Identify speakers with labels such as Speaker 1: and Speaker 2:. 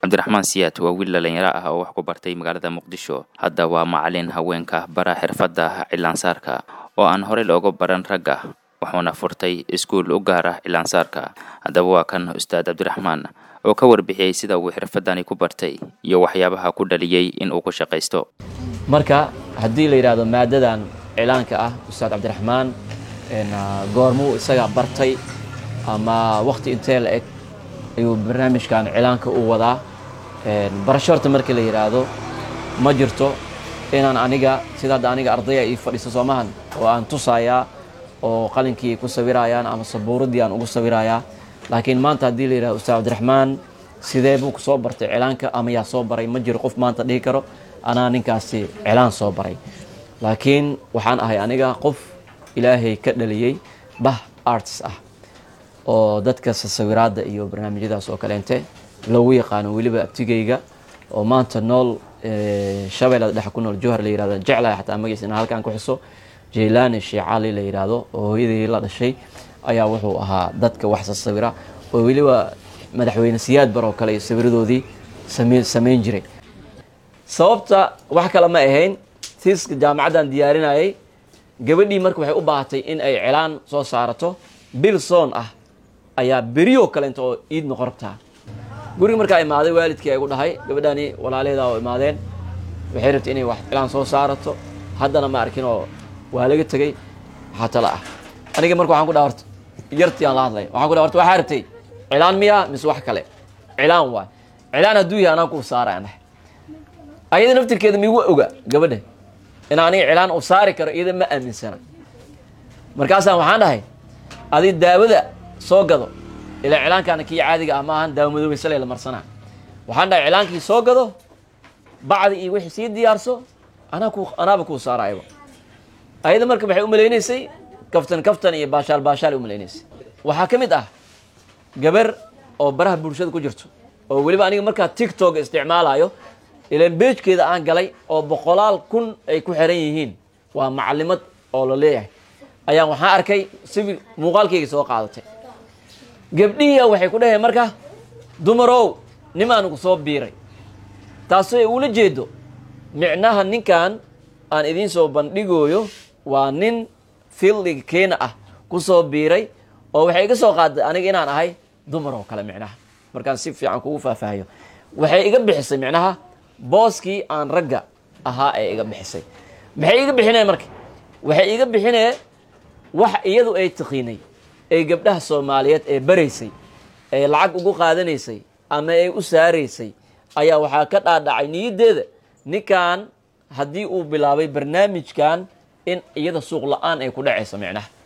Speaker 1: cabdiraxmaan siyaad waa wiil dhalinyaro ah oo wax ku bartay magaalada muqdisho hadda waa macalin haweenka bara xirfadda cilaansaarka oo aan horey looga baran ragga wuxuuna furtay iskuul u gaara cilaansaarka haddaba waa kan ustaad cabdiraxmaan oo ka warbixiyey sida uu xirfadani ku bartay iyo waxyaabaha ku dhaliyey in uu ku shaqaysto
Speaker 2: marka haddii la yidhaahdo maadadan cilaanka ah ustaad cabdiraxmaan goormuu isaga bartay ama wakti intee la eg ayuu barnaamijkan cilaanka u wadaa barasho horta markii la yidhaahdo ma jirto inaan aniga sida hadda aniga ardaya ii fadhiiso soomahan oo aan tusayaa oo qalinkii ku sawirayaan ama sabuuradii aan ugu sawirayaa laakiin maanta haddii la yidhahdo ustaad cabdiraxmaan sidee buu kusoo bartay cilaanka ama yaa soo baray ma jiro qof maanta dhihi karo anaa ninkaasi cilaan soo baray laakiin waxaan ahay aniga qof ilaahay ka dhaliyey bah arts ah oo dadka sawiraadda iyo barnaamijyadaas oo kaleente lagu yaqaano weliba abtigayga oo maanta nool shabeellada dhexe ku nool jowhar la yirahdo jeclahay xataa magaciisa inaan halkan ku xuso jaylaani sheecali la yidhaahdo oo hooyadii la dhashay ayaa wuxuu ahaa dadka wax sawira oo weliba madaxweyne siyaad bar oo kale iyo sawiradoodii same samayn jiray sababta wax kale ma ahayn siiska jaamacaddan diyaarinayay gabadhii marka waxay u baahatay in ay cilaan soo saarato bil soon ah ayaa berioo kaleenta oo iid noqon rabtaa guriga markaa imaaday waalidkii ay gu dhahay gabadhani walaalaheeda oo imaadeen waxay rabtay inay wax cilaan soo saarato haddana ma arkin oo waa laga tegey waxaa tala ah aniga marka waxaan ku dhaha horta yartii aan la hadlay waxaan ku dhaha horta waxaa rabtay cilaan miyaa mise wax kale cilaan waay cilaan hadduu yahay anaan kuu saara aan dhahay ayada naftirkeeda miigu oga gabadha in aniga cilaan u saari karo iyada ma aaminsana markaasaan waxaan dhahay adi daawada soo gado ilaa cilaankaana kii caadiga ah maahan daawo madoobeysale la marsanaa waxaan dhahay cilaankii soo gado bacdi iyo wixii sii diyaarso anaa ku anaaba kuu saarayba ayada marka waxay umalaynaysay kaftan kaftan iyo baashaal baashaal umalaynaysay waxaa ka mid ah gabar oo baraha bulshada ku jirto oo weliba aniga markaa tiktok isticmaalayo ilaan beejkeeda aan galay oo boqolaal kun ay ku xiran yihiin waa macalimad oo la leeyahay ayaan waxaan arkay sawir muuqaalkayga soo qaadatay gabdhihiia waxay ku dhaheen marka dumarow nimaanigu soo biiray taasoo ula jeedo micnaha ninkan aan idiin soo bandhigooyo waa nin fildiga keena ah ku soo biiray oo waxay iga soo qaaday aniga inaan ahay dumar oo kale micnaha markaan si fiican kugu faahfaahiyo waxay iga bixisay micnaha booskii aan ragga ahaa ee iga bixisay maxay iga bixineen marka waxay iga bixinee wax iyadu ay taqiinay ee gabdhaha soomaaliyeed ee baraysay ee lacag ugu qaadanaysay ama ay u saaraysay ayaa waxaa ka dhaadhacay niyaddeeda ninkan haddii uu bilaabay barnaamijkan in iyada suuq la-aan ay ku dhacayso micnaha